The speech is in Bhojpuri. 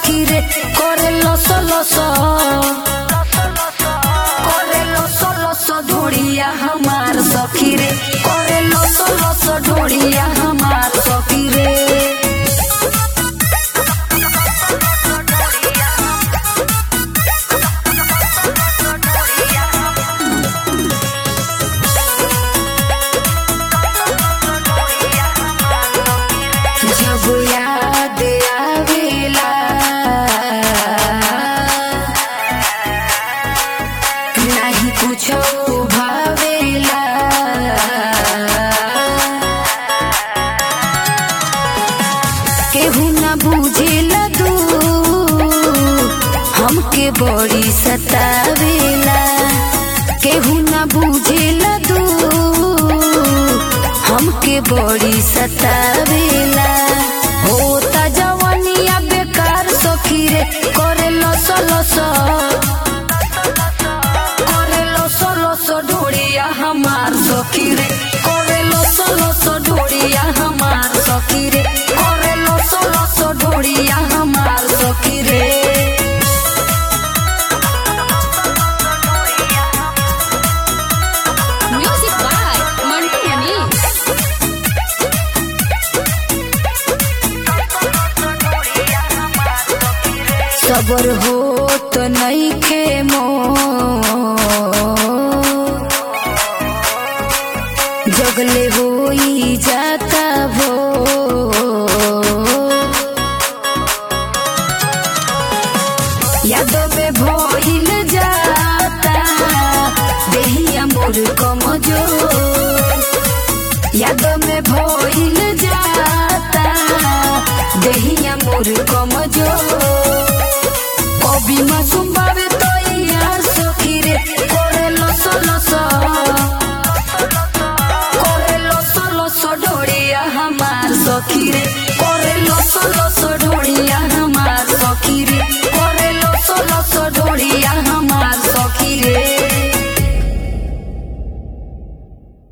सखी रे करे लस लस करे लस लस ढोड़िया हमार सखी रे करे लस लस ढोड़िया हमार सखी रे जब याद आवेला नाही कुछो भावेला केहू ना बुझेला दू हमके बड़ी सतावेला केहू ना बुझेला दू हमके बड़ी सतावेला होता जवानिया बेकार सखी रे करे लस लस करे लस लस ढोड़िया हमार सखी रे करे लस लस ढोड़िया हमार सखी रे करे लस लस ढोड़िया हमार सखी रे Music by Mantu Mani. सबर हो तो नहीं खे मो जगले हो जाता भो यादों में भइल जाता देहिया मोर कमजोर यादों में भइल जाता देहिया मोर कमजोर कभी मासूम